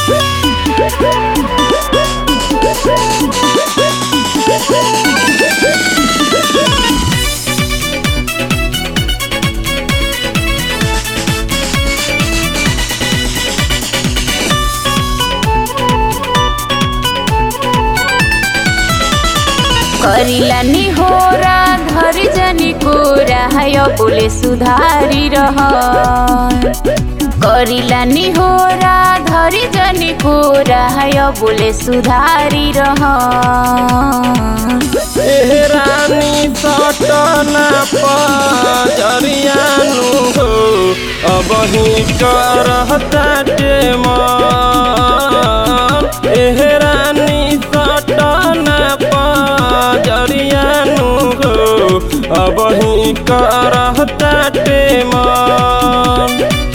करिला निहोरा घर जनी कोरा है बोले सुधारी रह करिला निहोरा धरी जनी कोरा है बोले सुधारी रह एह रानी सटना पजरियानु हो अब ही करहता मन एह रानी सटना पजरियानु हो अब ही करहता मन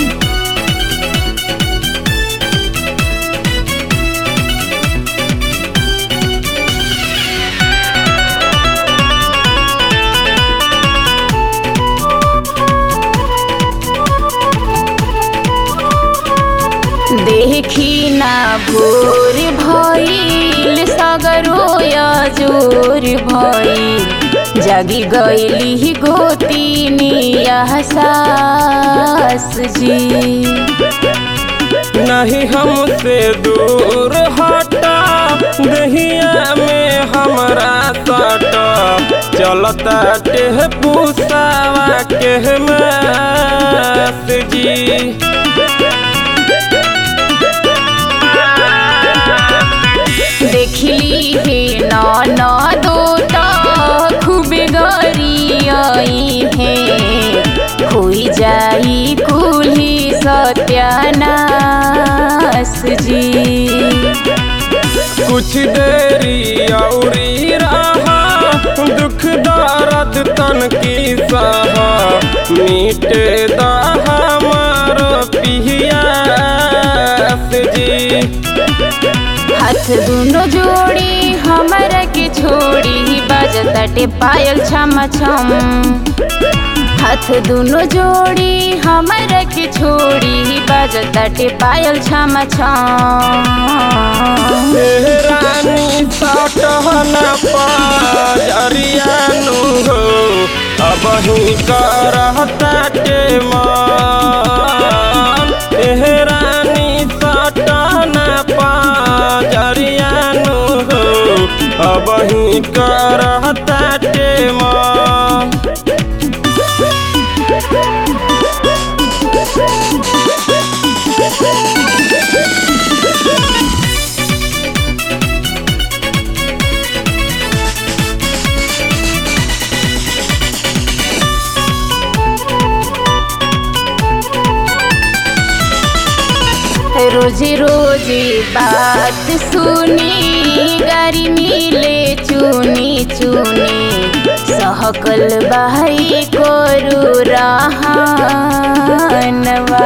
देखी ना भोर भइल सगरो जोर भइल जागी गईली गोतीनी सास जी नहीं हमसे दूर हटा दहिया में हमरा सटा चलता टेह पूसावा के मास जी देखली हे न दो खूबे गरी हे खोई जाई कुली सत्यानाश जी कुछ देरी औरी रहा दुख दर्द तन की सहा मीटे दा हमार पियास जी हाथ दुनो जोड़ी हमरा के छोड़ी बजताटे पायल छम छम हाथ दुनो जोड़ी हमरा के छोड़ी बजताटे पायल छम छम एह रानी सटहन पजरियानु हो अब ही करहता के मन एह रानी सटहन पजरियानु हो अब ही करहता के मन रोजे रोजे बात सुनी गारी मिले चुनी चुनी सहकल बाई कोरु रहानवा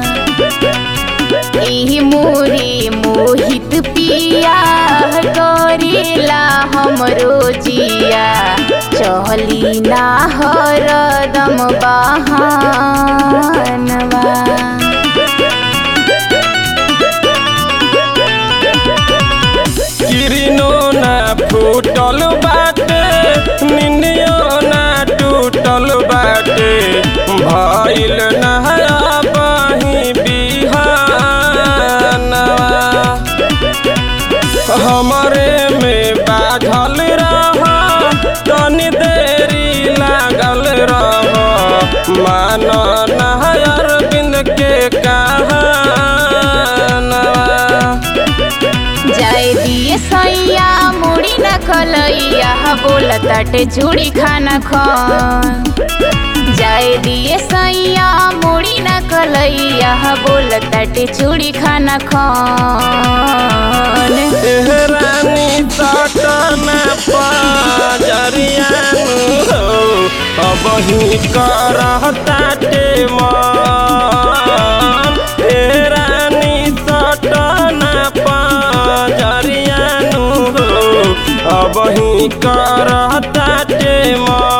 ई मोरी मोहित पिया करेला हमरो जिया चहली ना हरदम बहानवा किरिनो ना फूटल बाटे निंदियो ना टूटल बाटे भइल नहया बही बिहानवा हमरे में बाझल रह तनी देरी लागल रह मान नहयर बिंद के कहानवा जाए दिए सैया मुड़ी न खलैया बोलताटे चूड़ी खाना खान जाए दिए सैया मुड़ी न कलैया बोलताटे चूड़ी खाना खान एह रानी सटना पजरियानु हो अब ही करहता के मन एह रानी सटना पजरियानु हो अब ही करहता के मन